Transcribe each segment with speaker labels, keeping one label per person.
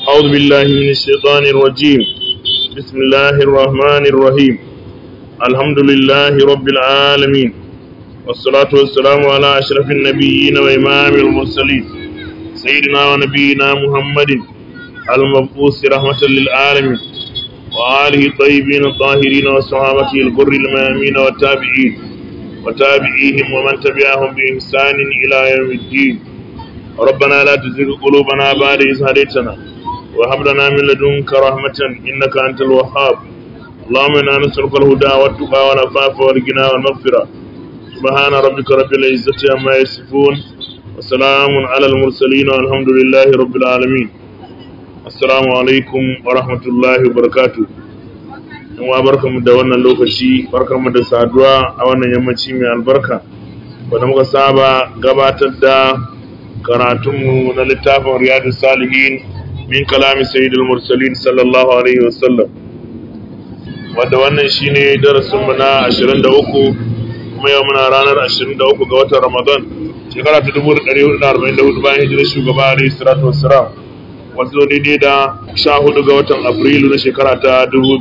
Speaker 1: أعوذ بالله من الشيطان الرجيم بسم الله الرحمن الرحيم الحمد لله رب العالمين والصلاة والسلام على أشرف النبيين وإمام المرسلين سيدنا ونبينا محمد المبعوث رحمة للعالمين وآله الطيبين الطاهرين وصحابته الغر الميامين والتابعين وتابعيهم ومن تبعهم بإحسان إلى يوم الدين ربنا لا تزغ قلوبنا بعد إذ هديتنا وهب لنا من لدنك رحمة إنك أنت الوهاب اللهم إنا نسألك الهدى والتقى والعفاف والغنى والمغفرة سبحان ربك رب العزة عما يصفون وسلام على المرسلين والحمد لله رب العالمين السلام عليكم ورحمة الله وبركاته in wa barkamu da wannan lokaci barkamu da saduwa a wannan yammaci mai albarka wanda muka saba gabatar da karatunmu na littafin riyadu salihin min kalami sayyidul mursalin sallallahu alaihi wasallam wanda wannan shine darasinmu na 23 kuma yau muna ranar 23 ga watan ramadan shekara ta 1444 bayan hijirar shugaba alaihi salatu wassalam wato daidai da 14 ga watan afrilu na shekara ta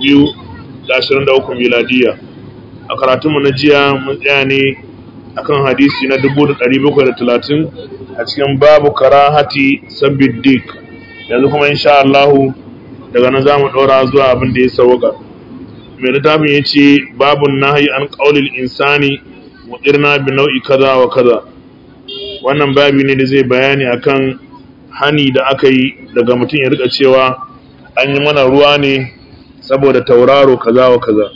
Speaker 1: 2023 miladiya a karatunmu na jiya mun tsaya ne akan hadisi na 1730 a cikin babu karahati sabbin dik yanzu kuma insha Allah daga nan zamu ɗora zuwa abin da ya sauka mai littafin ya ce babun nahi an ƙaulil insani wa irna bi nau'i kaza wa kaza wannan babi ne da zai bayani akan hani da aka yi daga mutum ya rika cewa an yi mana ruwa ne saboda tauraro kaza wa kaza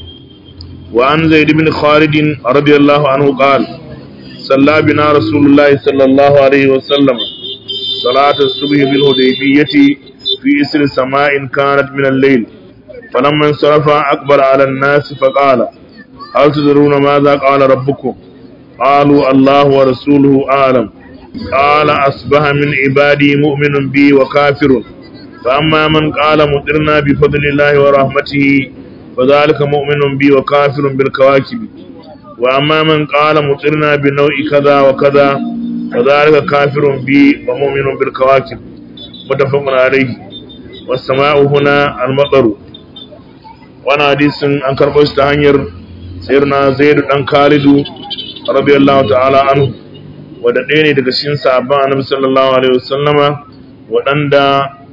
Speaker 1: وعن زيد بن خالد رضي الله عنه قال صلى بنا رسول الله صلى الله عليه وسلم صلاة الصبح بالهديبية في إسر سماء كانت من الليل فلما انصرف أقبل على الناس فقال هل تدرون ماذا قال ربكم قالوا الله ورسوله أعلم قال أصبح من عبادي مؤمن بي وكافر فأما من قال مطرنا بفضل الله ورحمته فذلك مؤمن بي وكافر بالكواكب وأما من قال مطرنا بنوع كذا وكذا فذلك كافر بي ومؤمن بالكواكب متفق عليه والسماء هنا المطر وانا حديث عن كربوش تهنير سيرنا زيد بن خالد رضي الله تعالى عنه wadanda daga cikin sahabban annabi sallallahu alaihi wasallama wadanda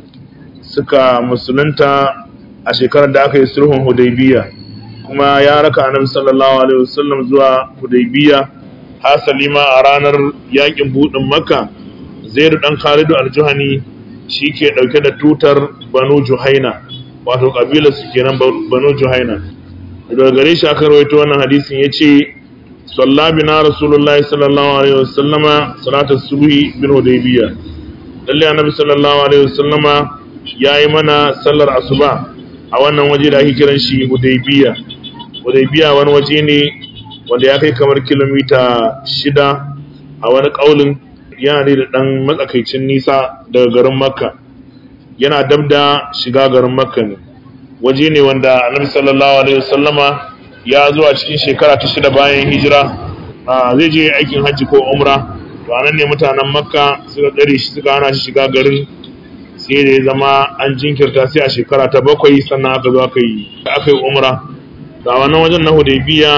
Speaker 1: suka musulunta a shekarar da aka yi sulhun hudaybiya kuma ya raka annabi sallallahu alaihi wasallam zuwa hudaybiya hasali ma a ranar yakin budin makka zaid dan khalidu al-juhani shike dauke da tutar banu juhaina wato kabilar su kenan banu juhaina daga gare shi aka rawaito wannan hadisin yace salla bina rasulullahi sallallahu alaihi wasallama salatu subhi bin hudaybiya lalle annabi sallallahu alaihi wasallama yayi mana sallar asuba a wannan waje da ake kiran shi Hudaybiya Hudaybiya wani waje ne wanda ya kai kamar kilomita shida a wani ƙaulin yana ne da ɗan matsakaicin nisa daga garin Makka yana dab da shiga garin Makka ne waje ne wanda Annabi sallallahu alaihi wasallama ya zo a cikin shekara ta shida bayan hijira zai je aikin hajji ko umra to anan ne mutanen Makka suka tsare shi suka hana shi shiga garin sai da ya zama an jinkirta sai a shekara ta bakwai sannan aka zo aka yi aka yi umra da wannan wajen na hudaybiya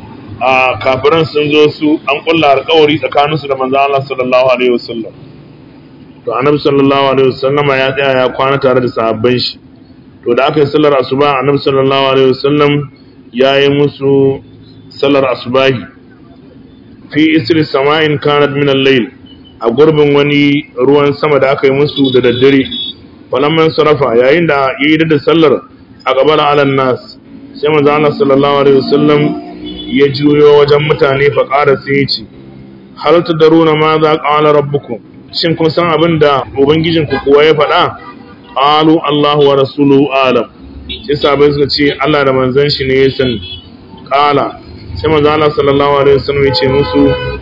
Speaker 1: a kafiran sun zo su an kulla alƙawari tsakanin su da manzo Allah sallallahu alaihi wasallam to annabi sallallahu alaihi wasallama ya tsaya ya kwana tare da sahabban shi to da aka yi sallar asuba annabi sallallahu alaihi wasallam ya yi musu sallar asubahi fi isri sama'in kanat min al-layl a gurbin wani ruwan sama da aka yi musu da daddare falamman sarafa yayin da ya yi da sallar a gabar alan nas sai manzo Allah sallallahu alaihi wasallam ya juyo wajen mutane fa ƙara sai ya ce hal tadaruna ma za qala rabbukum shin kun san abin da ubangijin ku kuwa ya faɗa qalu Allahu wa rasuluhu alam sai sahabbai suka ce Allah da manzon shi ne ya sani qala sai manzo Allah sallallahu alaihi wasallam ya ce musu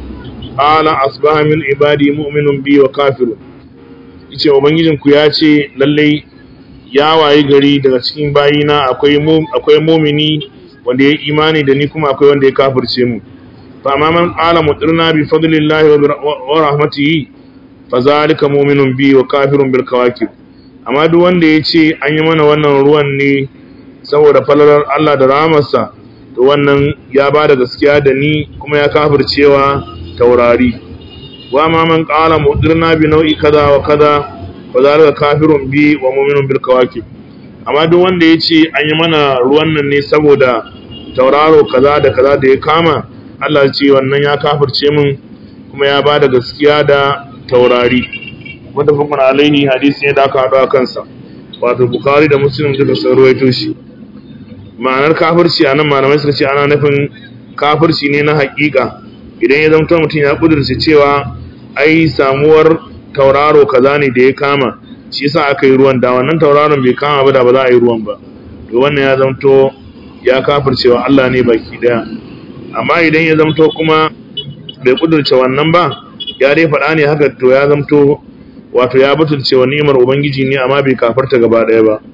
Speaker 1: qala asbaha min ibadi mu'minun bi wa kafirun yace ubangijin ku ya ce lalle ya wayi gari daga cikin bayina akwai akwai mu'mini wanda ya imani da ni kuma akwai wanda ya kafirce mu fa amma man qala mutirna bi fadlillahi wa rahmatihi fa zalika mu'minun bi wa kafirun bil kawakib amma duk wanda ya ce an yi mana wannan ruwan ne saboda falalar Allah da rahamarsa to wannan ya ba da gaskiya da ni kuma ya kafircewa taurari wa ma man qala mudirna bi nau'i kaza wa kaza fa zalika kafirun bi wa mu'minun bil kawakib amma duk wanda ya ce an yi mana ruwan nan ne saboda tauraro kaza da kaza da ya kama Allah ce wannan ya kafirce min kuma ya ba da gaskiya da taurari wanda fukun alaihi hadisi ne da aka haɗu a kansa wato bukari da muslim duka sun ruwaito shi ma'anar kafirci a nan malamai suka ce ana nufin kafirci ne na haƙiƙa idan ya zama mutum ya ƙudurce cewa ai samuwar tauraro kaza ne da ya kama shi yasa aka yi ruwan da wannan tauraron bai kama ba da ba za a yi ruwan ba to wannan ya zamto ya kafircewa Allah ne baki daya amma idan ya zamto kuma bai kudurce wannan ba ya dai faɗa ne haka to ya zamto wato ya butulce wa ni'imar ubangiji ne amma bai kafarta gaba daya ba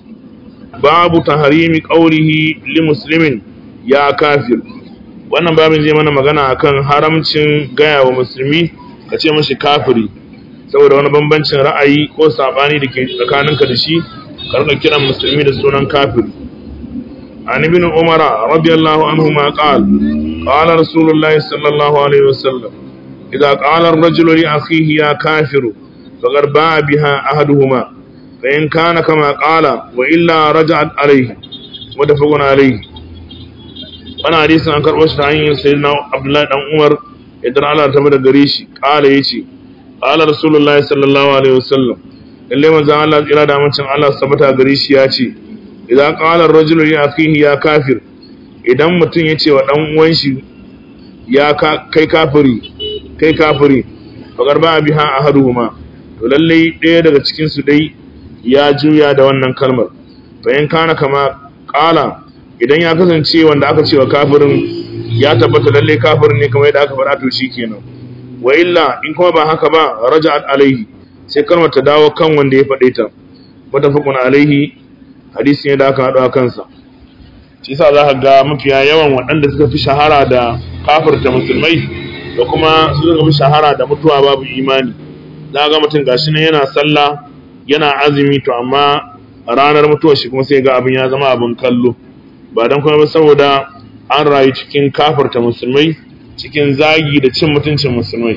Speaker 1: babu taharimi qawlihi li muslimin ya kafir wannan babin zai mana magana akan haramcin gaya wa musulmi ka ce mashi kafiri saboda wani bambancin ra'ayi ko sabani da ke tsakaninka da shi karka kiran musulmi da sunan kafiri an ibn umara radiyallahu anhu ma qala qala rasulullahi sallallahu alaihi wasallam idza qala ar-rajulu li akhihi ya kafiru faqad ba'a biha ahaduhuma fa in kana kama qala wa illa raja'at alayhi mutafaqun alayhi wannan hadisin an karbo shi ta hanyar sayyidina abdullahi dan umar idan Allah ta bada gare shi qala yace qala rasulullahi sallallahu alaihi wasallam lalle manzon Allah tsira da mancin Allah sabata gare shi ya ce idan qala ar-rajulu li akhihi ya kafir idan mutum ya ce wa dan uwan shi ya kai kafiri kai kafiri fagar ba biha ahaduhuma to lalle ɗaya daga cikin su dai ya juya da wannan kalmar bayan kana kama qala idan ya kasance wanda aka ce wa kafirin ya tabbata lalle kafirin ne kamar yadda aka faɗa to shikenan wa illa in kuma ba haka ba raja'at alaihi sai kalmar ta dawo kan wanda ya faɗe ta mutafaqun alaihi hadisi ne da aka haɗu a kansa shi yasa za ka ga mafiya yawan waɗanda suka fi shahara da kafirta musulmai da kuma su suka fi shahara da mutuwa babu imani za ga mutum gashi nan yana sallah yana azumi to amma ranar mutuwar shi kuma sai ga abin ya zama abin kallo ba don kuma saboda an rayu cikin kafirta musulmai cikin zagi da cin mutuncin musulmai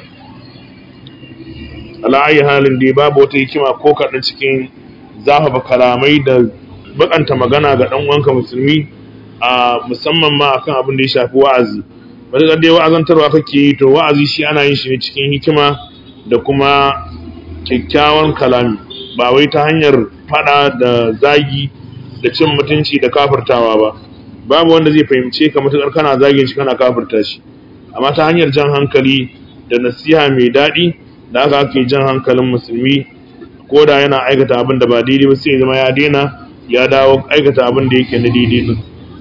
Speaker 1: ala'ayi halin da babu wata hikima ko kaɗan cikin zafafa kalamai da bakanta magana ga ɗan uwanka musulmi a musamman ma akan abin da ya shafi wa'azi wata dai wa'azantarwa kake yi to wa'azi shi ana yin shi ne cikin hikima da kuma kyakkyawan kalami ba wai ta hanyar fada da zagi da cin mutunci da kafirtawa ba babu wanda zai fahimce ka matuƙar kana zagin shi kana kafirta shi amma ta hanyar jan hankali da nasiha mai daɗi da aka ake jan hankalin musulmi ko da yana aikata abin da ba daidai ba sai zama ya daina ya dawo aikata abin da yake na daidai din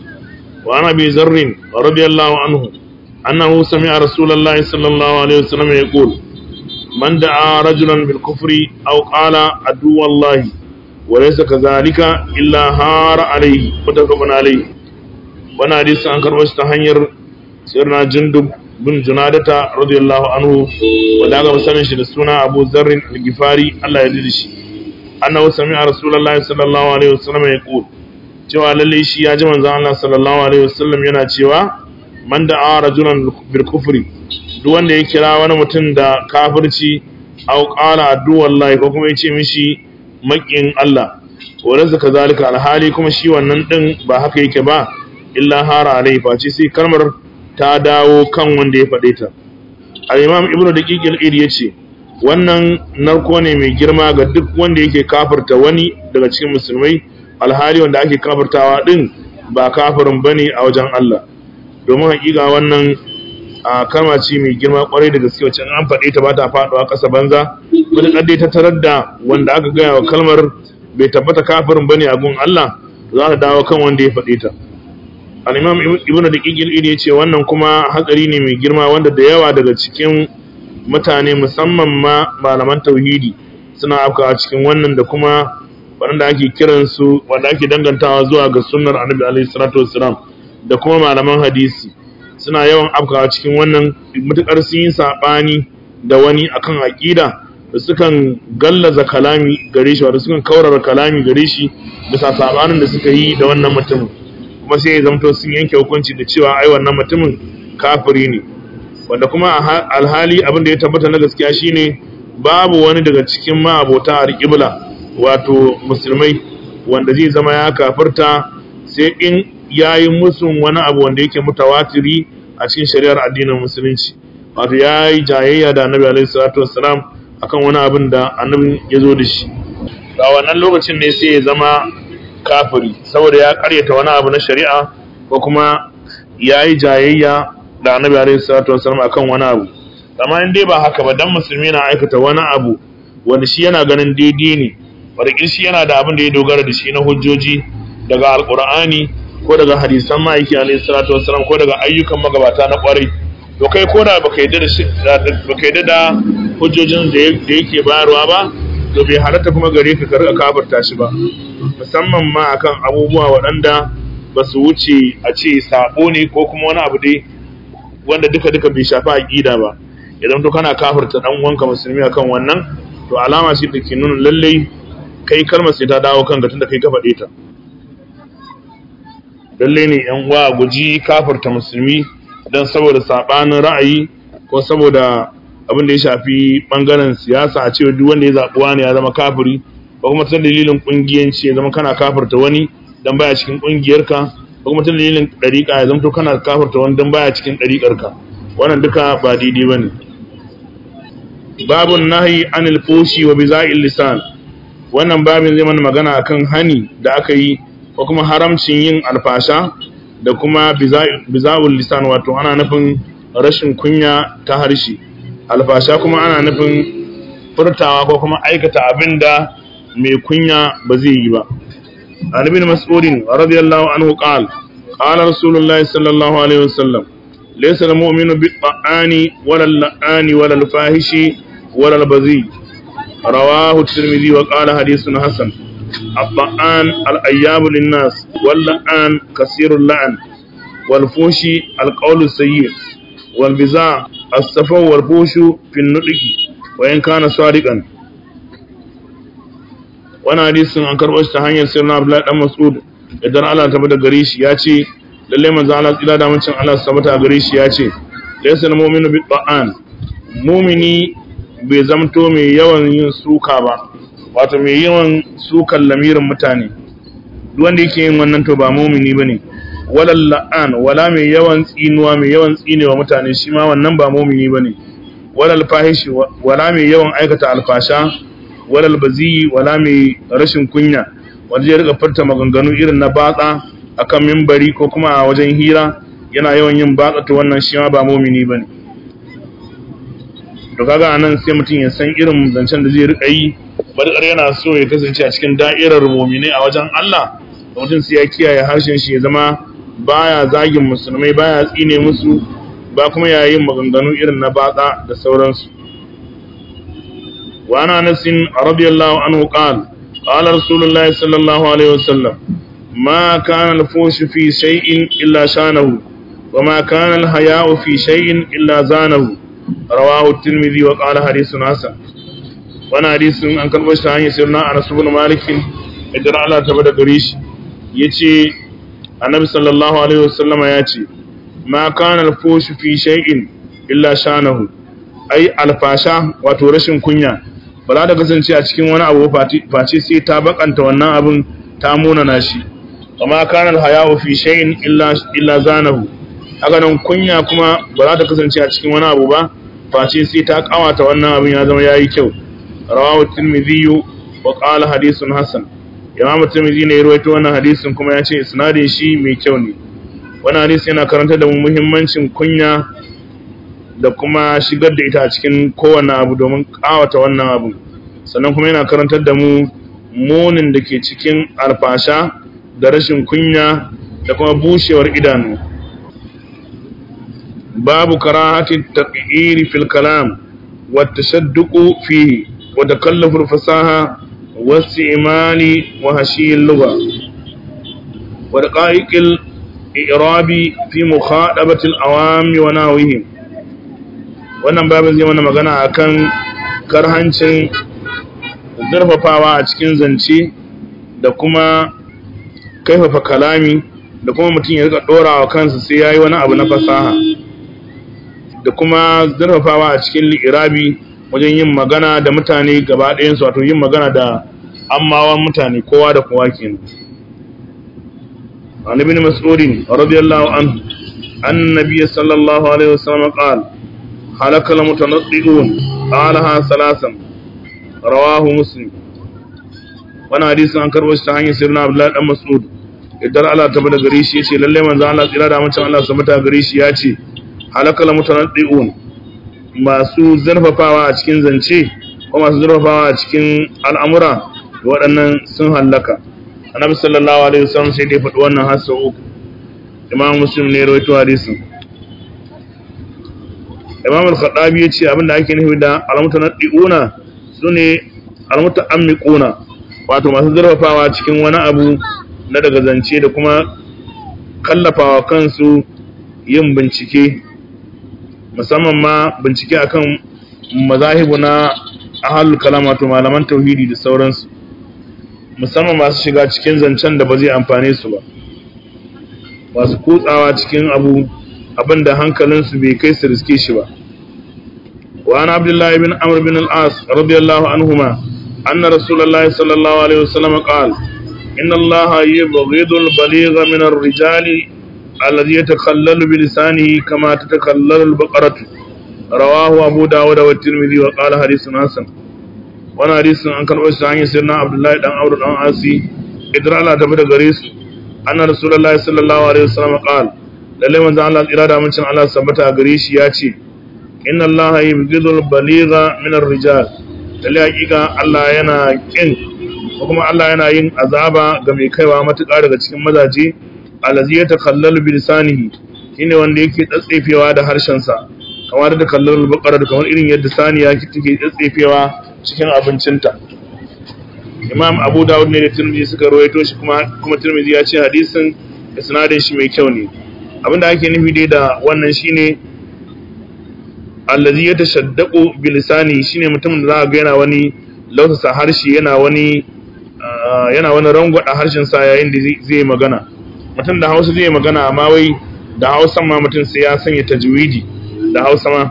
Speaker 1: wa ana bi zarrin radiyallahu anhu annahu sami'a rasulullahi sallallahu alaihi wasallam yaqul man da'a rajulan bil kufri aw qala adu wallahi wa laysa kadhalika illa hara alaihi mutafaqun alaihi wannan hadisi an karɓo shi ta hanyar sirna jundub bin junadata radiyallahu anhu wanda aka sanin shi da suna Abu Zarrin al-Gifari Allah ya ji shi annahu sami'a Rasulullahi sallallahu alaihi wasallam yaqul cewa lalle shi ya ji manzon Allah sallallahu alaihi wasallam yana cewa man da'a rajulan bil kufri duk wanda ya kira wani mutum da kafirci aw qala addu wallahi ko kuma ya ce mishi makin Allah wadansa kazalika alhali kuma shi wannan din ba haka yake ba illa hara alaihi face sai kalmar ta dawo kan wanda ya faɗe ta al-imam ibnu daqiq al-id yace wannan narko ne mai girma ga duk wanda yake kafirta wani daga cikin musulmai alhali wanda ake kafirtawa din ba kafirin bane a wajen Allah domin hakika wannan a kalma ce mai girma kwarai da gaske wacce an faɗe ta ba ta faɗuwa ƙasa banza wani kadai ta tarar da wanda aka gaya wa kalmar bai tabbata kafirin bane a gun Allah za ta dawo kan wanda ya faɗe ta al'imam ibn da ƙiƙil iri ya ce wannan kuma hatsari ne mai girma wanda da yawa daga cikin mutane musamman ma malaman tauhidi suna afkawa cikin wannan da kuma waɗanda ake kiransu wanda ake dangantawa zuwa ga sunnar annabi alaihi salatu wassalam da kuma malaman hadisi suna yawan afkawa cikin wannan mutukar sun yi saɓani da wani akan aƙida da sukan gallaza kalami gare shi wato sukan kaurara kalami gare shi bisa sabanin da suka yi da wannan mutumin kuma sai ya zamto sun yanke hukunci da cewa ai wannan mutumin kafiri ne wanda kuma alhali abin da ya tabbata na gaskiya shine babu wani daga cikin ma'abota alƙibla wato musulmai wanda zai zama ya kafirta sai in yayi musun wani abu wanda yake mutawatiri a cikin shari'ar addinin musulunci wato yayi jayayya da annabi alaihi salatu wassalam akan wani abin da annabi ya zo da shi a wannan lokacin ne sai ya zama kafiri saboda ya karyata wani abu na shari'a ko kuma yayi jayayya da annabi alaihi salatu wassalam akan wani abu amma in dai ba haka ba dan musulmi na aikata wani abu wanda shi yana ganin daidai ne wanda shi yana da abin da ya dogara da shi na hujjoji daga alqur'ani ko daga hadisan ma'aiki alaihi salatu wassalam ko daga ayyukan magabata na kwarai to kai ko da baka yadda da baka yadda da hujjojin da yake bayarwa ba to bai halatta kuma gare ka ka rika kafarta shi ba musamman ma akan abubuwa waɗanda ba su wuce a ce sabo ne ko kuma wani abu dai wanda duka duka bai shafi aqida ba idan to kana kafarta dan uwanka musulmi akan wannan to alama ce da ke nuna lallai kai kalmar sai ta dawo kanka tunda kai ka faɗe ta lalle ne yan uwa guji kafarta musulmi don saboda sabanin ra'ayi ko saboda abin da ya shafi bangaren siyasa a cewa duk wanda ya zaɓi wani ya zama kafiri ko kuma ta dalilin kungiyanci ya zama kana kafarta wani dan baya cikin kungiyarka ko kuma ta dalilin ɗariƙa ya zama to kana kafarta wani dan baya cikin ɗariƙarka wannan duka ba daidai bane babun nahyi anil fushi wa biza'il lisan wannan babin zai mana magana akan hani da aka yi ko kuma haramcin yin alfasha da kuma biza'ul lisan wato ana nufin rashin kunya ta harshe alfasha kuma ana nufin furtawa ko kuma aikata abin da mai kunya ba zai yi ba an ibn mas'udin radiyallahu anhu qala qala rasulullahi sallallahu alaihi wasallam laysa al-mu'minu bi-ta'ani wala al-la'ani wala al-fahishi wala al-bazi rawahu at-tirmidhi wa qala hadithun hasan الطعان الأياب للناس واللعان كثير اللعن والفوش القول السيء والبزاع السفو والفوش في النطق وإن كان صادقا وانا حديث عن كربش تهاني سيرنا عبد الله مسعود idan Allah ta bada gare shi ya ce lalle manzo Allah tsira da mancin Allah su tabbata gare shi ya ce laysa al-mu'minu bi ta'an mu'mini bai zamto mai yawan yin suka ba wato mai yawan sukan lamirin mutane duk wanda yake yin wannan to ba mumini bane walal la'an wala mai yawan tsinuwa mai yawan tsinewa mutane shi ma wannan ba mumini bane walal fahishi wala mai yawan aikata alfasha walal bazi wala mai rashin kunya wanda ya rika furta maganganu irin na batsa akan mimbari ko kuma a wajen hira yana yawan yin batsa to wannan shi ma ba mumini bane to kaga anan sai mutum ya san irin zancen da zai rika yi barkar yana so ya kasance a cikin da'irar mu'mini a wajen Allah mutum sai ya kiyaye harshen shi ya zama baya zagin musulmai baya tsine musu ba kuma yayin maganganu irin na batsa da sauransu wa ana nasin radiyallahu anhu qala qala rasulullahi sallallahu alaihi wasallam ma kana al-fush fi shay'in illa shanahu wa ma kana al-haya'u fi shay'in illa zanahu rawahu at-tirmidhi wa qala hadithun hasan wani hadisin an karɓar shi hanyar sirna a nasu bin malikin idan Allah ta bada gare shi ya ce annabi sallallahu alaihi wasallama ya ce ma kana alfoshu fi shay'in illa shanahu ai alfasha wato rashin kunya ba za ta kasance a cikin wani abu face sai ta bakanta wannan abin ta munana shi amma kana alhaya'u fi shay'in illa illa zanahu haka nan kunya kuma ba za ta kasance a cikin wani abu ba face sai ta kawata wannan abin ya zama yayi kyau rawahu tirmidhi wa qala hadithun hasan imam tirmidhi ne ya rawaito wannan hadisin kuma ya ce isnadin shi mai kyau ne wannan hadisi yana karanta da mu muhimmancin kunya da kuma shigar da ita a cikin kowanne abu domin kawata wannan abu sannan kuma yana karantar da mu munin da ke cikin alfasha da rashin kunya da kuma bushewar idanu babu karahati taqiri fil kalam wa tashadduqu fihi wa takallafu al fasaha wa istimali wa hashi al lugha wa daqa'iq al i'rabi fi mukhadabati al awam wa nawihim wannan babin zai mana magana akan karhancin zurfafawa a cikin zance da kuma kaifafa kalami da kuma mutum ya rika ɗorawa kansa sai ya yi wani abu na fasaha da kuma zurfafawa a cikin li'irabi wajen yin magana da mutane gaba ɗayansu wato yin magana da ammawan mutane kowa da kowa kenan عن ابن مسعود رضي الله عنه أن النبي صلى الله عليه وسلم قال هلك المتنطئون قالها ثلاثا رواه مسلم وانا حديث عن كربش تهاني سيرنا عبد الله بن مسعود idan Allah ta bada gare shi yace lalle manzo Allah tsira da mutum Allah subhanahu gare shi yace halakal mutanaddiun masu zarfafawa a cikin zance ko masu zarfafawa a cikin al'amura waɗannan sun hallaka annabi sallallahu alaihi wasallam sai dai faɗi wannan har sau uku imam muslim ne rawaito hadisin imam al-khattabi ya ce abinda ake nufi da al-mutanaddiuna sune al-muta'ammiquna wato masu zurfafawa cikin wani abu na daga zance da kuma kallafawa kansu yin bincike musamman ma bincike akan mazahibu na ahlul kalam wato malaman tauhidi da sauransu musamman masu shiga cikin zancen da ba zai amfane su ba masu kutsawa cikin abu abinda hankalinsu bai kai su riske shi ba wa ana abdullahi bin amr bin al-as radiyallahu anhuma anna rasulullahi sallallahu alaihi wasallam qala inna allaha yubghidu al-baligha min ar-rijali alladhi yatakhallalu bi lisanihi kama tatakhallalu al-baqaratu rawahu abu dawud wa at-tirmidhi wa qala hadithun hasan wani hadisin an karɓo shi hanyar sirna abdullahi dan aure dan asi idan Allah ta da gare su anna rasulullahi sallallahu alaihi wasallam qala lalle manzo Allah tsira da mincin Allah sabbata gare shi ya ce inna Allah yubghidul baligha min ar-rijal lalle hakika Allah yana kin ko kuma Allah yana yin azaba ga mai kaiwa matuƙa daga cikin mazaje allazi yatakhallalu bi lisanihi shine wanda yake tsatsefewa da harshen sa kamar da kallon baqara kamar irin yadda saniya take tsatsefewa cikin abincinta imam abu dawud ne da tirmidhi suka rawaito shi kuma kuma tirmidhi ya ce hadisin isnadin shi mai kyau ne abinda ake nufi dai da wannan shine allazi yatashaddaqu bi lisani shine mutumin da za ga yana wani lausasa harshe yana wani yana wani rangwada harshen sa yayin da zai magana mutum da Hausa zai magana amma wai da Hausa ma mutum sai ya sanya tajwidi da Hausa ma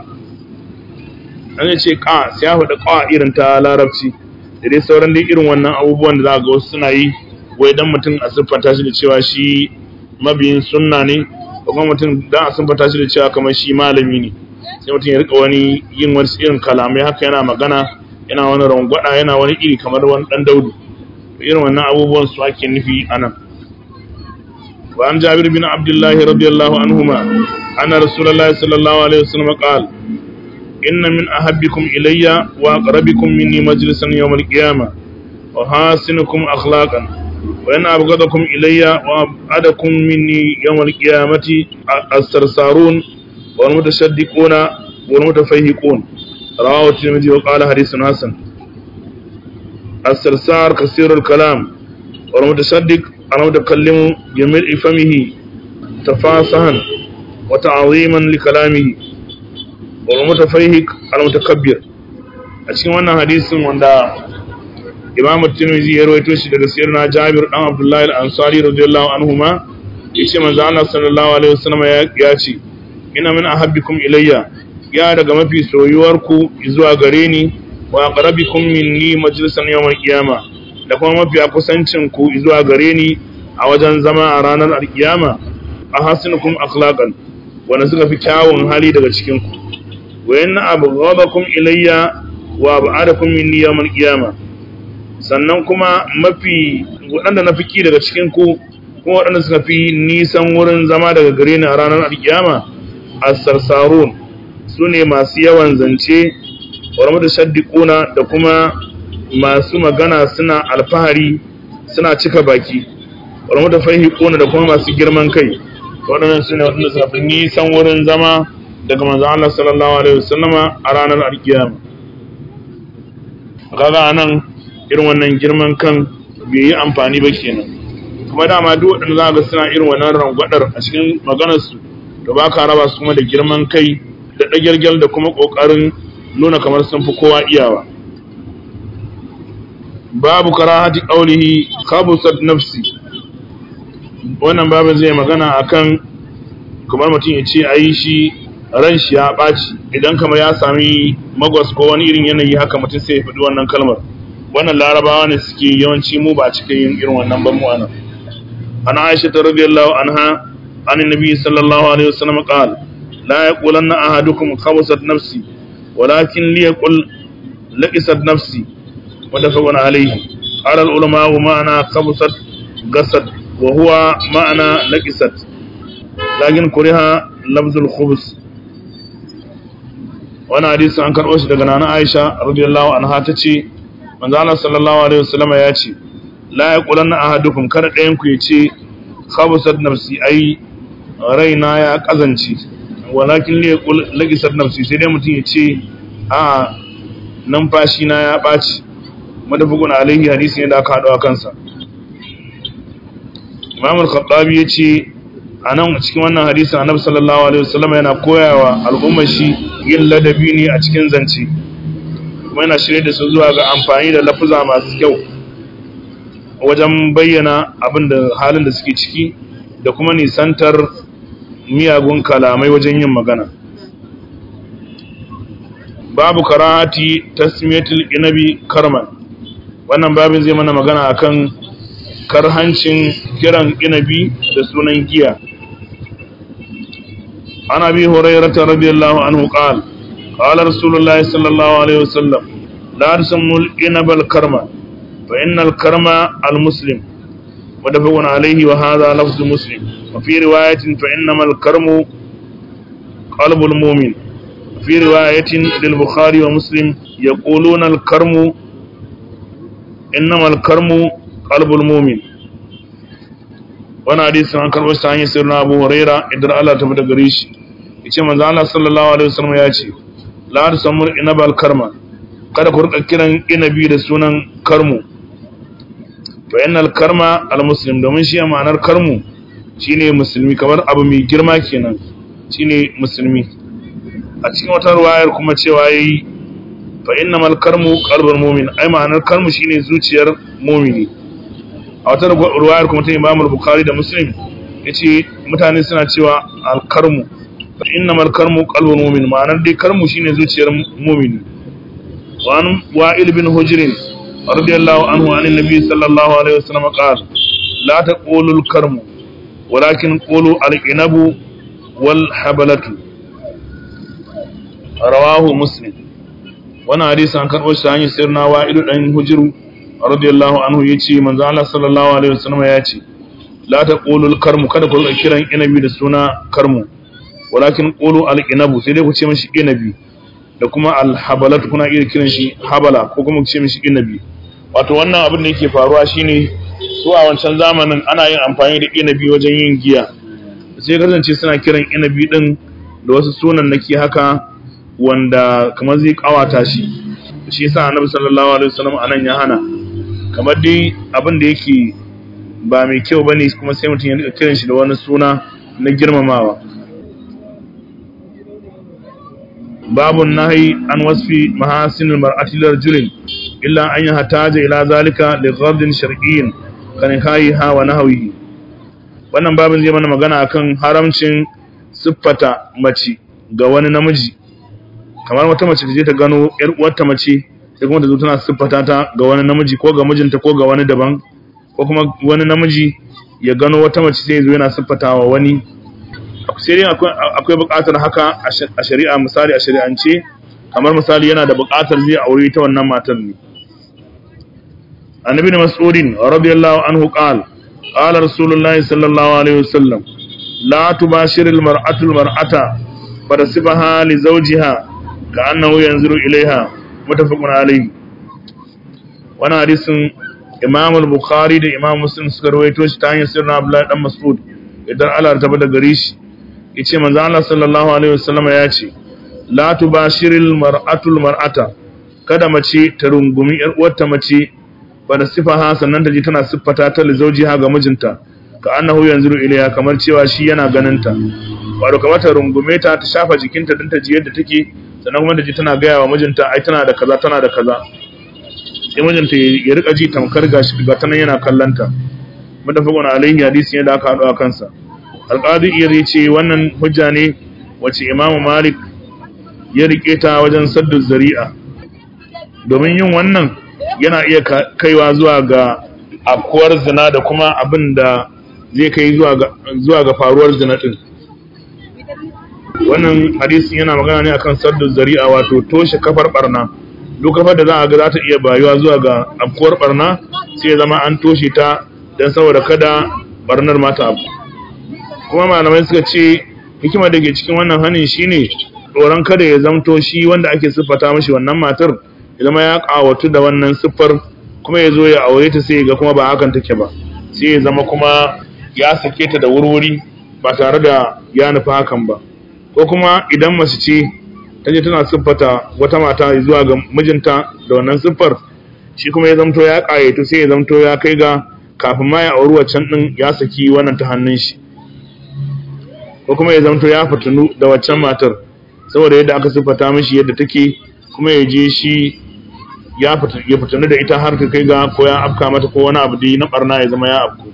Speaker 1: an ce ka sai ya faɗi ƙawa irin ta larabci da dai sauran dai irin wannan abubuwan da za ga wasu suna yi wai dan mutum a siffanta shi da cewa shi mabiyin sunna ne kuma mutum dan a siffanta shi da cewa kamar shi malami ne sai mutum ya rika wani yin wasu irin kalamai haka yana magana yana wani rangwada yana wani iri kamar wani dan daudu irin wannan abubuwan su ake nufi anan wa an jabir bin abdullahi radiyallahu anhuma anna rasulullahi sallallahu alaihi wasallam qala إن من أحبكم إلي وأقربكم مني مجلسا يوم القيامة وحاسنكم أخلاقا وإن أبغضكم إلي وأبعدكم مني يوم القيامة السرسارون والمتشدقون والمتفيهقون رواه الترمذي وقال حديث حسن السرسار كثير الكلام والمتشدق المتكلم بملء فمه تفاصها وتعظيما لكلامه والمتفيهق المتكبر a cikin wannan hadisin wanda Imam Tirmidhi ya rawaito shi daga sirna Jabir dan Abdullah al-Ansari radiyallahu anhuma yace manzo Allah sallallahu alaihi wasallam ya ce ina min ahabbikum ilayya ya daga mafi soyuwar ku zuwa gare ni wa aqrabikum minni majlisan yawm al-qiyama da kuma mafi kusancin ku zuwa gare ni a wajen zama a ranar al-qiyama ahasinukum akhlaqan wanda suka fi kyawun hali daga cikin ku wa inna abghadakum ilayya wa ab'adakum minni yawm al-qiyama sannan kuma mafi waɗanda na fiki daga cikin ku kuma waɗanda suka fi nisan wurin zama daga gare ni a ranar al-qiyama as-sarsarun sune masu yawan zance wa mutashaddiquna da kuma masu magana suna alfahari suna cika baki wa mutafahiquna da kuma masu girman kai waɗannan sune waɗanda suka fi nisan wurin zama daga manzo Allah sallallahu alaihi wasallama a ranar alkiyama kaga anan irin wannan girman kan bai yi amfani ba kenan kuma dama duk waɗanda za ga suna irin wannan rangwadar a cikin maganar su to ba ka raba su kuma da girman kai da ɗagirgel da kuma ƙoƙarin nuna kamar sun fi kowa iyawa babu karahati qaulihi khabusat nafsi wannan babin zai magana akan kamar mutum ya ce ayi shi ran shi ya ɓaci idan kamar ya sami magwas ko wani irin yanayi haka mutum sai ya faɗi wannan kalmar wannan larabawa ne suke yawanci mu ba cika yin irin wannan ban mu anan ana aisha ta radiyallahu anha an nabi sallallahu alaihi wasallam qal la yaqulanna ahadukum khabasat nafsi walakin liyaqul laqisat nafsi mutafaqun alayhi qala al ulama wa ma'ana khabasat gasad wa huwa ma'ana laqisat lakin kuriha lafzul khubus wani hadisi an karɓo shi daga nana Aisha radiyallahu anha ta ce manzo Allah sallallahu alaihi wasallam ya ce la yaqulanna ahadukum kada ɗayan ku yace khabasat nafsi ai raina ya kazance walakin li yaqul lagisat nafsi sai dai mutum yace a numfashi na ya ɓaci madafugun alaihi hadisi ne da aka haɗu a kansa Imam al-Khattabi yace a nan cikin wannan hadisin annabi sallallahu alaihi wasallam yana koyawa al'ummar shi yin ladabi ne a cikin zance kuma yana shirye da su zuwa ga amfani da lafuza masu kyau wajen bayyana abin da halin da suke ciki da kuma nisantar miyagun kalamai wajen yin magana babu karahati tasmiyatul inabi karman wannan babin zai mana magana akan karhancin kiran inabi da sunan giya عن ابي هريره رضي الله عنه قال قال رسول الله صلى الله عليه وسلم لا تسموا الانب الكرم فان الكرم المسلم متفق عليه وهذا لفظ مسلم وفي روايه فانما الكرم قلب المؤمن في روايه للبخاري ومسلم يقولون الكرم انما الكرم قلب المؤمن wani hadisin an karɓar ta hanyar sirrin abu huraira idan Allah ta fita gare shi yace manzo Allah sallallahu alaihi wasallam ya ce la tusammur inabal karma kada ku rika kiran inabi da sunan karmu fa innal karma al muslim domin shi ma'anar karmu shine musulmi kamar abu mai girma kenan shine musulmi a cikin wata ruwayar kuma cewa yayi fa innamal karmu qalbul mu'min ai ma'anar karmu shine zuciyar mu'mini a wata ruwayar kuma ta Imam Bukhari da Muslim yace mutane suna cewa al-karmu fa innamal karmu qalbul mu'min ma'anar dai karmu shine zuciyar mu'mini wa an wa'il bin hujr radiyallahu anhu an annabi sallallahu alaihi wasallam qala la taqulu al-karmu walakin qulu al-inabu wal habalatu rawahu muslim wannan hadisi an karbo shi hanyar sirna wa'ilu dan hujru radiyallahu anhu yace manzo Allah sallallahu alaihi wasallam ya ce la taqulu al-karmu kada ku kiran inabi da suna karmu walakin qulu al-inabu sai dai ku ce mishi inabi da kuma al-habalat kuna iya kiran shi habala ko kuma ku ce mishi inabi wato wannan abin da yake faruwa shine su a wancan zamanin ana yin amfani da inabi wajen yin giya sai kasance suna kiran inabi din da wasu sunan nake haka wanda kamar zai kawata shi shi yasa annabi sallallahu alaihi wasallam anan ya hana kamar dai abin da yake ba mai kyau bane kuma sai mutum ya rika kiran shi da wani suna na girmamawa babun nahi an wasfi mahasinil mar'ati lirjulin illa an yahtaja ila zalika li ghadin shar'iyyin kan ha wa nahwihi wannan babin zai mana magana akan haramcin siffata mace ga wani namiji kamar wata mace ta je ta gano yar uwarta mace sai kuma ta zo tana siffata ta ga wani namiji ko ga mijinta ko ga wani daban ko kuma wani namiji ya gano wata mace sai ya zo yana siffata wa wani sai dai akwai buƙatar haka a shari'a misali a shari'ance kamar misali yana da buƙatar zai aure ta wannan matar ne annabi mas'udin radiyallahu anhu qala qala rasulullahi sallallahu alaihi wasallam la tubashir almar'atu almar'ata farasibaha li zawjiha ka'annahu yanzuru ilaiha mutafaqun alayhi wannan hadisin Imam al-Bukhari da Imam Muslim suka rawaito shi ta hanyar sirrin Abdullah dan Mas'ud idan Allah ta bada gare shi yace manzo Allah sallallahu alaihi wasallam ya ce la tubashiril mar'atul mar'ata kada mace ta rungumi yar uwarta mace ba da sifaha sannan ta ji tana siffata ta li zawjiha ga mijinta ka annahu yanzuru ilayha kamar cewa shi yana ganin ta wato kamar ta rungume ta ta shafa jikinta din ta ji yadda take sannan kuma da ji tana gaya wa mijinta ai tana da kaza tana da kaza sai mijinta ya rika ji tamkar gashi ga tanan yana kallanta mutafaqun alaihi hadisi ne da aka haɗu a kansa alqadi iya ce wannan hujja ne wace imamu malik ya rike ta wajen saddu zari'a domin yin wannan yana iya kaiwa zuwa ga afkuwar zina da kuma abin da zai kai zuwa ga faruwar zina din wannan hadisin yana magana ne akan saddu zari'a wato toshe kafar barna duk kafar da za a ga za ta iya bayuwa zuwa ga afkuwar barna sai ya zama an toshe ta don saboda kada barnar mata abu kuma malamai suka ce hikimar da ke cikin wannan hanin shine tsoron kada ya zamto shi wanda ake siffata mashi wannan matar ya zama ya kawatu da wannan siffar kuma ya zo ya aure ta sai ga kuma ba hakan take ba sai ya zama kuma ya sake ta da wurwuri ba tare da ya nufi hakan ba ko kuma idan mace ce ta je tana siffata wata mata zuwa ga mijinta da wannan siffar shi kuma ya zamto ya ƙayatu sai ya zamto ya kai ga kafin ma ya auri waccan din ya saki wannan ta hannun shi ko kuma ya zamto ya fitinu da waccan matar saboda yadda aka siffata mishi yadda take kuma ya je shi ya fitinu da ita har ta kai ga ko ya afka mata ko wani abu da na barna ya zama ya afku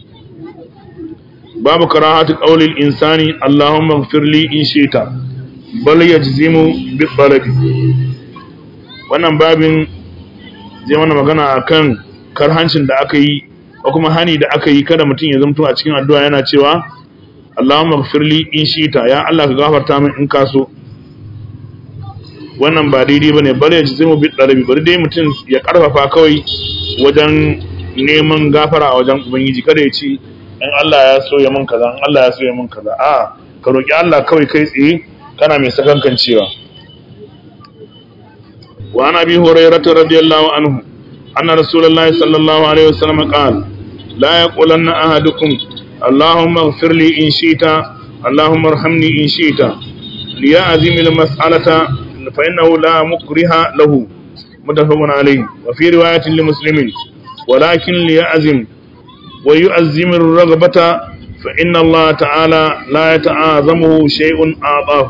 Speaker 1: babu karahatu qaulil insani allahumma ighfir li in shi'ta bal yajzimu bi talabi wannan babin zai mana magana akan karhancin da aka yi ko kuma hani da aka yi kada mutum ya zamto a cikin addu'a yana cewa Allahumma ighfir li in shi'ta ya Allah ka gafarta min in ka so wannan ba daidai bane bal yajzimu bi talabi bari dai mutum ya karfafa kawai wajen neman gafara a wajen ubangiji kada ya ce in Allah ya so ya mun kaza in Allah ya so ya mun kaza a ka roki Allah kawai kai tsaye kana mai sakankan cewa wa ana bi hurairah radiyallahu anhu anna rasulullahi sallallahu alaihi wasallam qala la yaqulanna ahadukum allahumma ighfir li in shi'ta allahumma arhamni in shi'ta liya'zim al-mas'alata fa innahu la mukriha lahu mutafaqun alayhi wa fi riwayatin li muslimin ولكن ليعزم ويؤزم الرغبة فإن الله تعالى لا يتعاظمه شيء أعطاه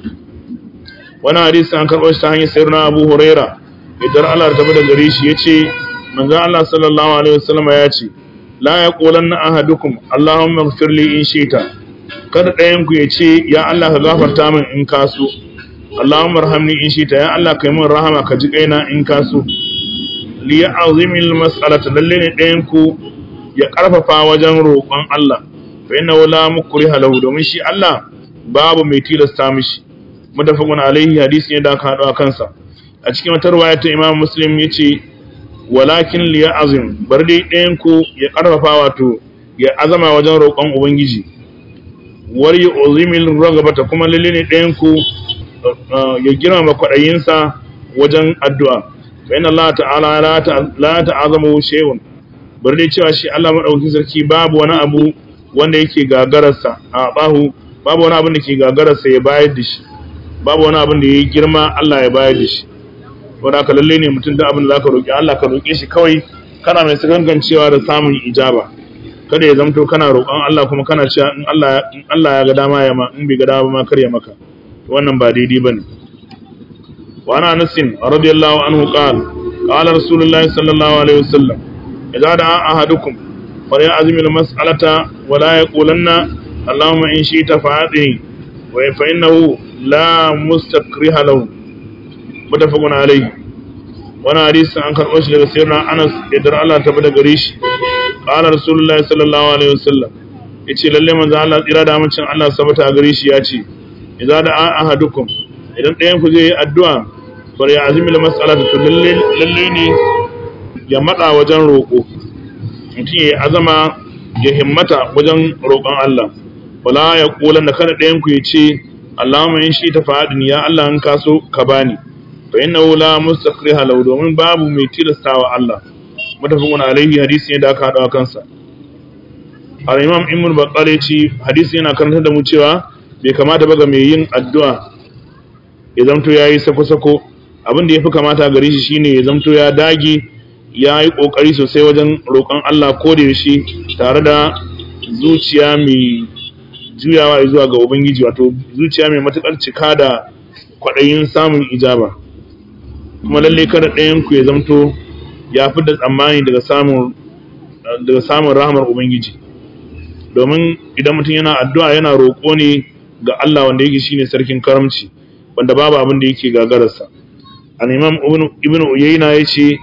Speaker 1: wani hadisi an karɓo shi ta hanyar sayyidina Abu Huraira idan Allah ta bada gare shi yace manzon Allah sallallahu alaihi wasallam ya ce la yaqulanna ahadukum Allahumma ighfir li in shi'ta kada ɗayan ku yace ya Allah ka gafarta min in ka so Allahumma arhamni in shi'ta ya Allah kai min rahama ka ji kaina in ka so li ya'zimil mas'alata lalle ne ɗayan ku ya karfafa wajen roƙon Allah fa inna la mukriha lahu domin shi Allah babu mai tilasta mishi mutafaqun alaihi hadisi ne da aka hado a kansa a cikin wata riwaya ta Imam Muslim yace walakin li ya'zim bar dai ɗayan ku ya karfafa wato ya azama wajen roƙon ubangiji war yu'zimil ragabata kuma lalle ne ɗayan ku ya girmama kwaɗayinsa wajen addu'a fa inna Allah ta'ala la ta'azamu shay'un bar dai cewa shi Allah madaukakin sarki babu wani abu wanda yake gagararsa a bahu babu wani abin da ke gagararsa ya bayar da shi babu wani abin da ya girma Allah ya bayar da shi wanda ka lalle ne mutum da abin da zaka roki Allah ka roke shi kawai kana mai sagangancewa da samun ijaba kada ya zamto kana roƙon Allah kuma kana cewa in Allah in Allah ya ga dama ya ma in bai ga dama ma kar ya maka wannan ba daidai bane wa ana nasin radiyallahu anhu qala qala rasulullahi sallallahu alaihi wasallam idza da'a ahadukum فليعزم المسألة ولا يقولن اللهم إن شئت فأعطني فإنه لا مستكره له متفق عليه وانا حديث عن كان وش daga sayyidina Anas idan Allah ta bada gare shi qala rasulullahi sallallahu alaihi wasallam yace lalle manzo Allah tsira da amincin Allah sabata a gare shi yace idza da ahadukum idan ɗayan ku zai yi addu'a bari ya azimi la mas'alata to lalle lalle ne ya matsa wajen roƙo mutum ya azama ya himmata wajen roƙon Allah wala ya kula da kada ɗayan ku ya ce Allahumma in shi ta fadin ya Allah in ka so ka bani fa innahu la mustaqriha law domin babu mai tilastawa Allah mutafaqun alaihi hadisi ne da aka hada kansa al-imam ibn baqali ce hadisi yana karantar da mu cewa bai kamata ba ga mai yin addu'a ya zamto yayi sako-sako abin da yafi kamata gare shi shine ya zamto ya dage ya yi ƙoƙari sosai wajen roƙon Allah ko da yaushe tare da zuciya mai juyawa zuwa ga Ubangiji wato zuciya mai matuƙar cika da kwaɗayin samun ijaba kuma lalle kada ɗayan ku ya zamto ya fi da tsammani daga samun daga samun rahmar ubangiji domin idan mutum yana addu'a yana roƙo ne ga Allah wanda yake shine sarkin karamci wanda babu abin da yake gagararsa al-imam ibn uyayna yace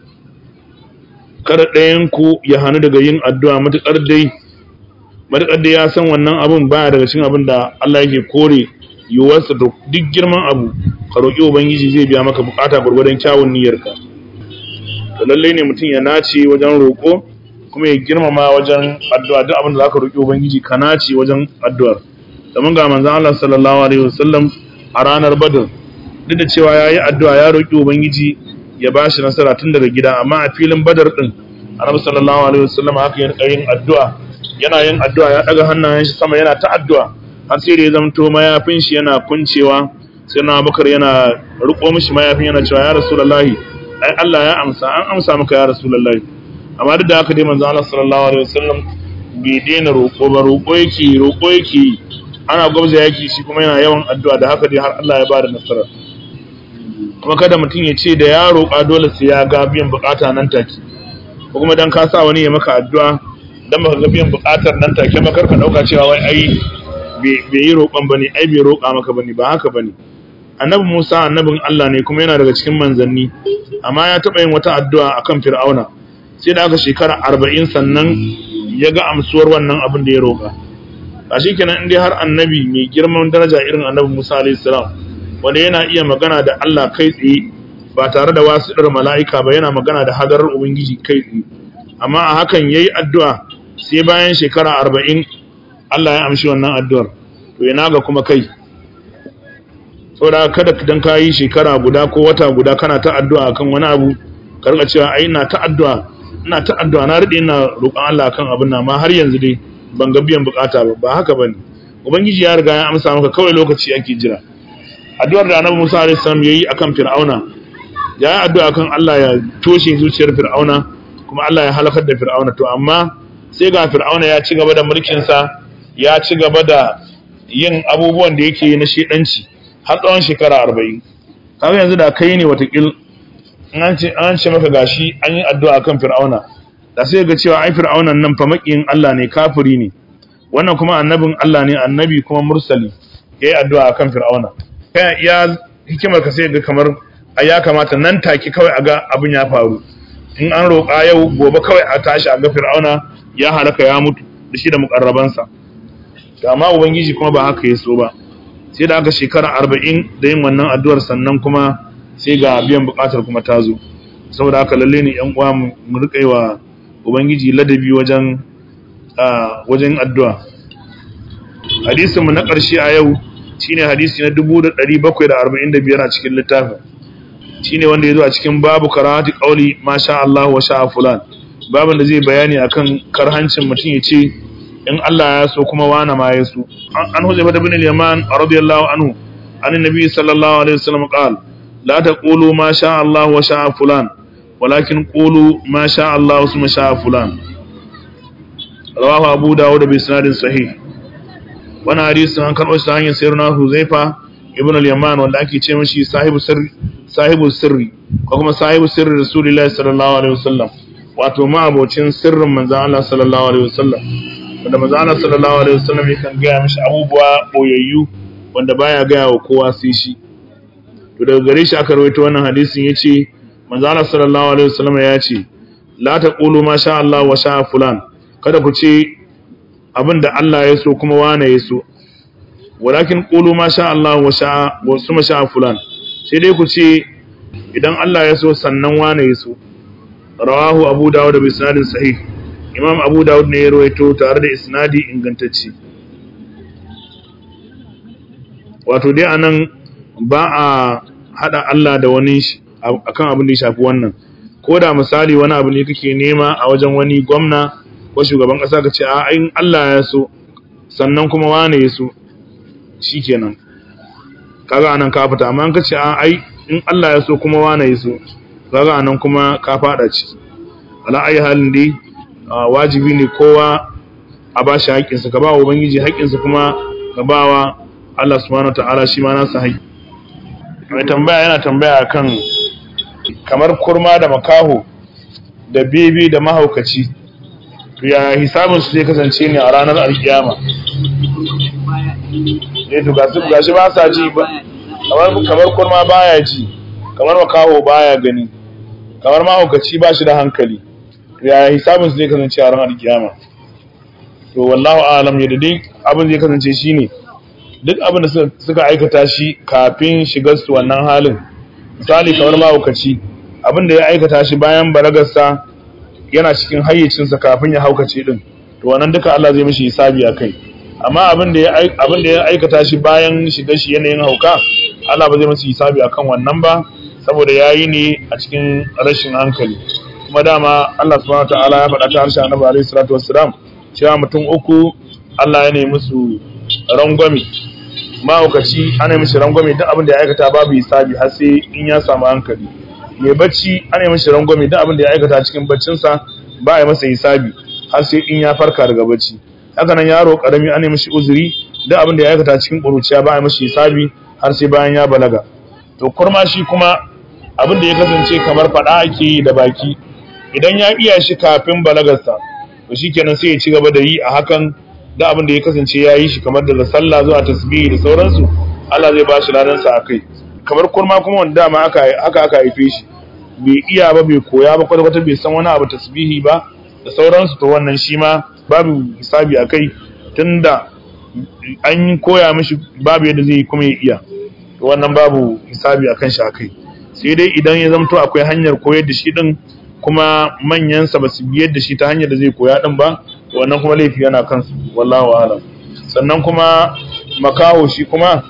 Speaker 1: kada ɗayan ku ya hanu daga yin addu'a matuƙar dai matuƙar dai ya san wannan abin baya daga cikin abin da Allah yake kore yiwuwarsa da duk girman abu ka roƙi ubangiji zai biya maka bukata gwargwadon kyawun niyyarka to lalle ne mutum ya nace wajen roƙo kuma ya girmama wajen addu'a duk abin da zaka roƙi ubangiji ka nace wajen addu'ar domin ga manzon Allah sallallahu alaihi wasallam a ranar Badr duk da cewa yayi addu'a ya roƙi ubangiji ya bashi nasara tun daga gida amma a filin Badr din Annabi sallallahu alaihi wasallam haka ya rika yin addu'a yana yin addu'a ya daga hannayen shi sama yana ta addu'a har sai da ya zamto mayafin shi yana kuncewa sai na Abubakar yana riko mishi mayafin yana cewa ya Rasulullahi ai Allah ya amsa an amsa maka ya Rasulullahi amma duk da haka dai manzo Allah sallallahu alaihi wasallam bai daina roƙo ba roƙo yake roƙo yake ana gwabza yaki shi kuma yana yawan addu'a da haka dai har Allah ya bada nasara kuma kada mutum ya ce da ya roƙa dole sai ya ga biyan bukata nan take ko kuma dan ka sa wani ya maka addu'a dan baka ga biyan bukatar nan take ba karka dauka cewa wai ai bai yi roƙon bane ai bai roƙa maka bane ba haka bane annabi Musa annabin Allah ne kuma yana daga cikin manzanni amma ya taɓa yin wata addu'a akan Fir'auna sai da aka shekara arba'in sannan ya ga amsuwar wannan abin da ya roƙa a shi kenan in dai har annabi mai girman daraja irin annabi Musa alayhi salam wanda yana iya magana da Allah kai tsaye ba tare da wasiɗar mala'ika ba yana magana da hadarar ubangiji kai tsaye amma a hakan yayi addu'a sai bayan shekara arba'in Allah ya amshi wannan addu'ar to yana ga kuma kai saboda kada dan ka yi shekara guda ko wata guda kana ta addu'a akan wani abu ka rika cewa ai ina ta addu'a ina ta addu'a na rade ina roƙon Allah kan abin nan ma har yanzu dai ban ga biyan bukata ba ba haka bane ubangiji ya riga ya amsa maka kawai lokaci ake jira addu'ar da Annabi Musa alaihi salam yayi akan Fir'auna ya yi addu'a kan Allah ya toshe zuciyar Fir'auna kuma Allah ya halakar da Fir'auna to amma sai ga Fir'auna ya ci gaba da mulkin sa ya ci gaba da yin abubuwan da yake na shedanci har tsawon shekara 40 kaga yanzu da kai ne watakil an ce maka gashi an yi addu'a kan fir'auna da sai ga cewa ai fir'aunan nan fa makiyin Allah ne kafiri ne wannan kuma annabin Allah ne annabi kuma mursali yayi addu'a kan fir'auna kai ya hikimar ka sai ga kamar ai ya kamata nan take kawai a ga abin ya faru in an roƙa yau gobe kawai a tashi a ga fir'auna ya halaka ya mutu da shi da mukarrabansa amma ubangiji kuma ba haka ya so ba sai da aka shekara arba'in da yin wannan addu'ar sannan kuma sai ga biyan bukatar kuma ta zo saboda haka lalle ne yan uwa mu rika yi wa ubangiji ladabi wajen wajen addu'a hadisin mu na ƙarshe a yau shine hadisi na 1745 a cikin littafin shine wanda ya zo a cikin babu karahati qauli masha Allah wa sha fulan babin da zai bayani akan karhancin mutum ya ce in Allah ya so kuma wana ma ya so an huzaifa bin al-yaman radiyallahu anhu an annabi sallallahu alaihi wasallam qala لا تقولوا ما شاء الله وشاء فلان ولكن قولوا ما شاء الله ثم شاء فلان رواه أبو داود بإسناد صحيح وانا حديث عن كان أستا هنيا سيرنا حذيفة ابن اليمان wanda ake ce mashi sahibu sirri sahibu sirri ko kuma sahibu sirri rasulullahi sallallahu alaihi wasallam wato ma abocin sirrin manzo Allah sallallahu alaihi wasallam wanda manzo Allah sallallahu alaihi wasallam yakan ga mishi abubuwa boyayyu wanda baya ga wa kowa sai shi to daga gare shi aka rawaito wannan hadisin yace manzo Allah sallallahu alaihi wasallam ya ce la taqulu ma sha Allah wa sha fulan kada ku ce abinda Allah ya so kuma wane ya so walakin qulu ma sha Allah wa sha wa suma sha fulan sai dai ku ce idan Allah ya so sannan wane ya so rawahu abu dawud bi isnadin sahih imam abu dawud ne ya rawaito tare da isnadi ingantacce wato dai anan ba a hada Allah da wani akan abin da ya shafi wannan ko da misali wani abu ne kake nema a wajen wani gwamna ko shugaban kasa ka ce a in Allah ya so sannan kuma wane ya so shikenan kaga anan ka fita amma ka ce a ai in Allah ya so kuma wane ya so kaga anan kuma ka fada ci ala ayi halin dai wajibi ne kowa a ba shi haƙƙinsa ka ba wa ubangiji haƙƙinsa kuma ka ba wa Allah subhanahu ta'ala shi ma nasa haƙƙi mai tambaya yana tambaya akan kamar kurma da makaho da bebe da mahaukaci to ya hisabin su zai kasance ne a ranar alkiyama eh to gasu gashi ba sa ji ba kamar kamar kurma baya ji kamar makaho baya gani kamar mahaukaci ba shi da hankali to ya hisabin su zai kasance a ranar alkiyama to wallahu a'lam yadda dai abin zai kasance shine duk abin da suka aikata shi kafin shigar su wannan halin misali kamar mahaukaci abin da ya aikata shi bayan balagarsa yana cikin hayyacinsa kafin ya haukace din to wannan duka Allah zai mishi hisabi akai amma abin da ya abin da ya aikata shi bayan shigar shi yanayin hauka Allah ba zai masa hisabi akan wannan ba saboda yayi ne a cikin rashin hankali kuma dama Allah subhanahu wataala ya faɗa ta harshen Annabi alaihi salatu wassalam cewa mutum uku Allah ya nemi musu rangwame mahaukaci ana mishi rangwame duk abin da ya aikata babu hisabi har sai in ya samu hankali mai bacci ana mishi rangwame duk abin da ya aikata cikin baccinsa ba ya masa hisabi har sai in ya farka daga bacci haka nan yaro karami ana mishi uzuri duk abin da ya aikata cikin ƙuruciya ba ya mishi hisabi har sai bayan ya balaga to kurma shi kuma abin da ya kasance kamar faɗa ake yi da baki idan ya iya shi kafin balagarsa to shikenan sai ya ci gaba da yi a hakan da abin da ya kasance ya yi shi kamar daga sallah zuwa tasbihi da sauransu Allah zai ba shi ladansa a kai kamar kurma kuma wanda dama haka aka haife shi bai iya ba bai koya ba kwata-kwata bai san wani abu tasbihi ba da sauransu to wannan shi ma babu hisabi a kai tunda an koya mishi babu yadda zai kuma ya iya to wannan babu hisabi a kan shi a kai sai dai idan ya zamto akwai hanyar koyar da shi din kuma manyansa ba su biyar da shi ta hanyar da zai koya din ba wannan kuma laifi yana kansu wallahu alam sannan kuma makaho shi kuma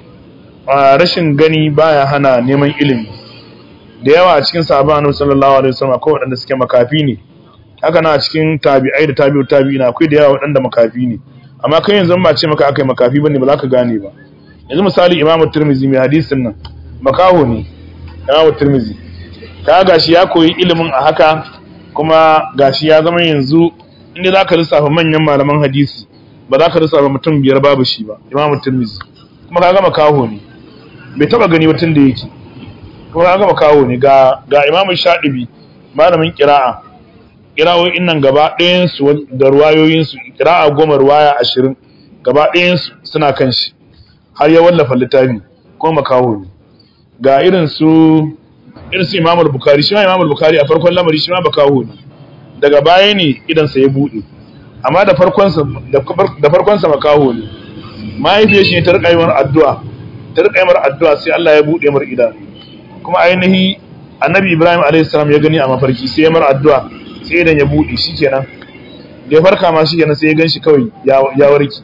Speaker 1: a rashin gani baya hana neman ilimi da yawa a cikin sahabban annabi sallallahu alaihi wasallam akwai waɗanda suke makafi ne haka na a cikin tabi'ai da tabi'u tabi'ina akwai da yawa waɗanda makafi ne amma kai yanzu ba ce maka akai makafi bane ba za ka gane ba yanzu misali Imam Tirmidhi mai hadisin nan makaho ne Imam Tirmidhi ka gashi ya koyi ilimin a haka kuma gashi ya zama yanzu inda za ka lissafa manyan malaman hadisi ba za ka lissafa mutum biyar babu shi ba Imam Tirmidhi kuma ka gama kaho ne bai taba gani watan da yake kuma ka gama kaho ne ga ga Imam Shadibi malamin qira'a qira'o'in nan gaba ɗayan su da ruwayoyin su qira'a goma ruwaya 20 gaba ɗayan su suna kan shi har ya wallafa littafi kuma makaho ne ga irin su irin su Imam Bukhari shi ma Imam Bukhari a farkon lamari shi ma bakaho ne daga baya ne idan sa ya bude amma da farkon sa da farkon sa makaho ne mahaifiyar shi ta rika yi addu'a ta rika yi addu'a sai Allah ya bude mar idanu kuma ainihi Annabi Ibrahim alayhi salam ya gani a mafarki sai ya mar addu'a sai idan ya bude shikenan da ya farka ma shikenan sai ya ganshi kawai ya warke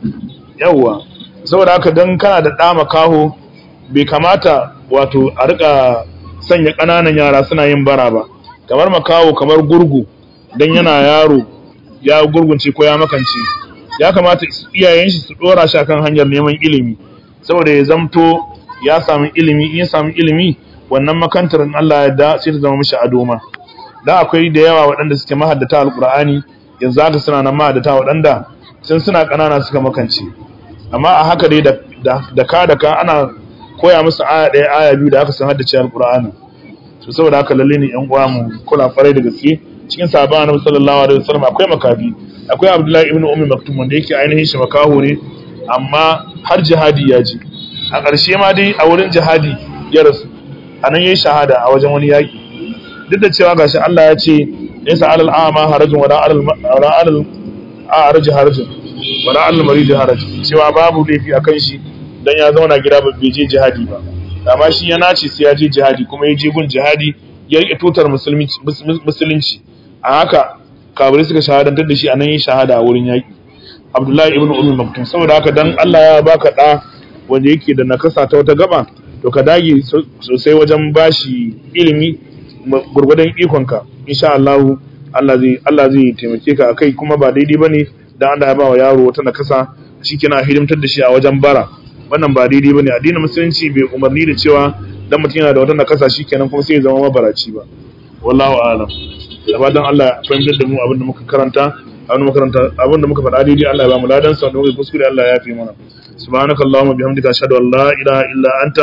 Speaker 1: yawwa saboda haka dan kana da ɗa makaho bai kamata wato a rika sanya ƙananan yara suna yin bara ba kamar makaho kamar gurgu don yana yaro ya gurgunce ko ya makance ya kamata iyayen shi su dora shi akan hanyar neman ilimi saboda ya zamto ya samu ilimi in ya samu ilimi wannan makantar in Allah ya da sai ta zama mishi adoma dan akwai da yawa waɗanda suke mahaddata alqur'ani yanzu haka suna nan mahaddata waɗanda sun suna ƙanana suka makance amma a haka dai da ka da ka ana koya musu aya ɗaya aya biyu da aka san haddace alqur'ani to saboda haka lalle ne yan uwa mu kula farai da gaske cikin sahabban annabi sallallahu alaihi wasallam akwai makafi akwai abdullahi ibn ummi maktum wanda yake ainihin shi makaho ne amma har jihadi ya ji a ƙarshe ma dai a wurin jihadi ya rasu a nan yayi shahada a wajen wani yaki duk da cewa gashi Allah ya ce laysa alal a'ma harajun wala alal wala alal a'raj harajun wala alal marid harajun cewa babu laifi akan shi dan ya zauna gida ba bai je jihadi ba amma shi ya nace sai ya je jihadi kuma ya je gun jihadi ya rike tutar musulunci a haka kabirai suka shahadantar da shi a nan yin shahada a wurin yaƙi abdullahi ibn umar maktum saboda haka dan allah ya baka ɗa wanda yake da nakasa ta wata gaba to ka dage sosai wajen bashi ilimi gurgudan ikonka insha allahu allah zai allah zai taimake ka akai kuma ba daidai bane dan allah ya ba wa yaro wata nakasa shikenan hidimtar da shi a wajen bara wannan ba daidai bane addinin musulunci bai umarni da cewa dan mutum yana da wata nakasa shikenan kuma sai ya zama mabaraci ba wallahu a'lam da fatan Allah ya fahimtar da mu abin da muka karanta abin da muka karanta abin da muka faɗa daidai Allah ya ba mu ladan sa da muka kuskure Allah ya fi mana subhanakallahumma bihamdika ashhadu an la ilaha illa anta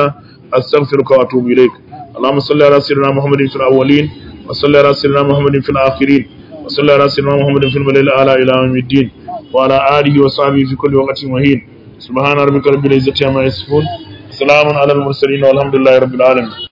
Speaker 1: astaghfiruka wa atubu ilaik اللهم صل على سيدنا محمد في الأولين وصل على سيدنا محمد في الآخرين وصل على سيدنا محمد في الملل الأعلى إلى يوم الدين وعلى آله وصحبه في كل وقت وحين سبحان ربك رب العزة عما يصفون سلام على المرسلين والحمد لله رب العالمين